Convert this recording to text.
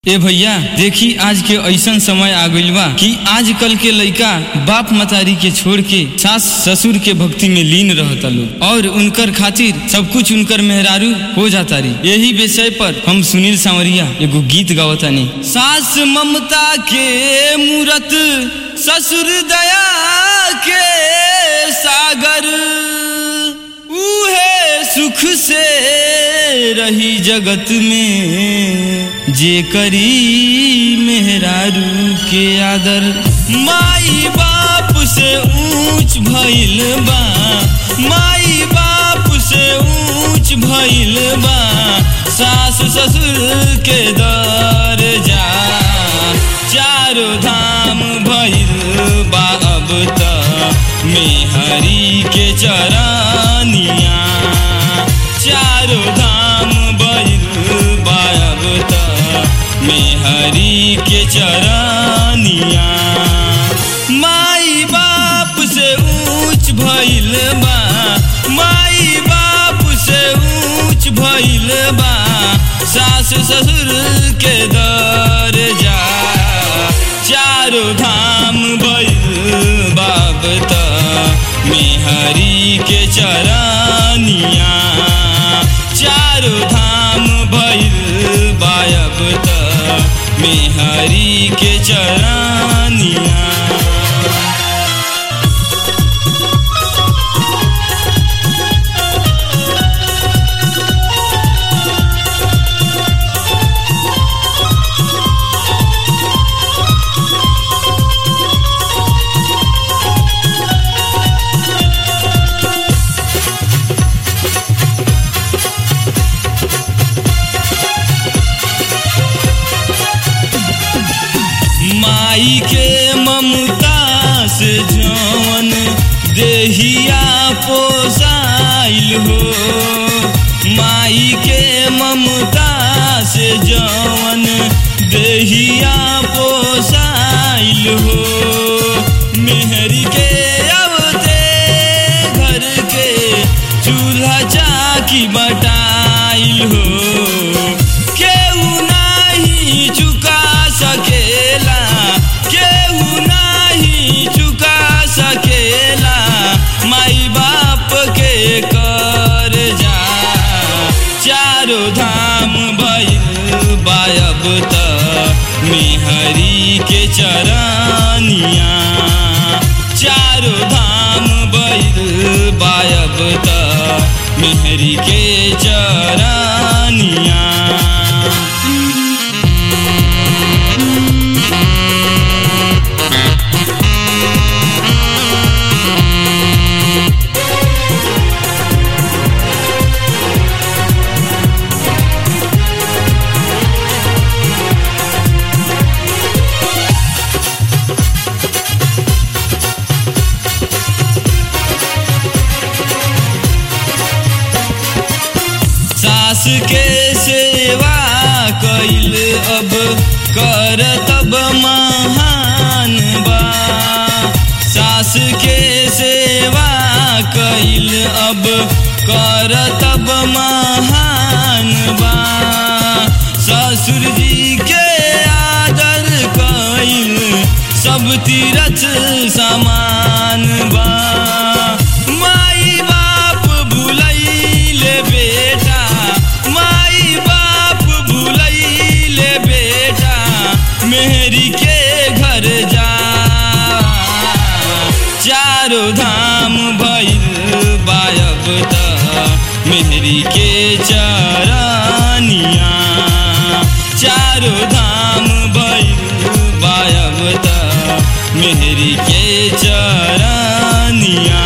ए भैया देखी आज के ऐसन समय आ गइल बा कि आजकल के लइका बाप मतारी के छोड़ के सास ससुर के भक्ति में लीन रहता लोग और उनकर खातिर सब कुछ उनकर मेहरारू हो जाता रही यही विषय पर हम सुनील सांवरिया एगो गीत गावतानी सास ममता के मूरत ससुर दया के सागर उहे सुख से रही जगत में जे करी मेहरारू के आदर माई बाप से ऊंच भइल बा माई बाप से ऊंच भइल बा सास ससुर के दर जा चारों धाम भइल बा अब त मेहरी के चरनिया चारों धाम भइल बा अब त मेहरी के चरनिया माई बाप से ऊंच भइल बा माई बाप से ऊंच भइल बा सास ससुर के दर जा चारों धाम भइल बाप त मेहरी के चरनिया चारों धाम भइल बायब त मेहरी के चरनिया माई के ममता से जवन देहिया पोसाइल हो माई के ममता से जवन देहिया पोसाइल हो मेहरी के अवते घर के चूल्हा चाकी बटाइल हो केहू नाही चुका सकेला केहू नाही चुका सकेला माई बाप के कर जा चारों धाम भइल बायब त मेहरी के चरनिया चारों धाम भइल बायब त मेहरी के चरनिया सास के सेवा कैल अब कर तब महान बा सास के सेवा कैल अब कर तब महान बा ससुर जी के आदर कैल सब तीरथ समान बा माई बाप भुलैले बेटा माई बाप भुलैले बेटा मेहरी के घर जा चारों धाम भइल बायब त मेहरी के चरनिया चारों धाम भइल बायब त मेहरी के चरनिया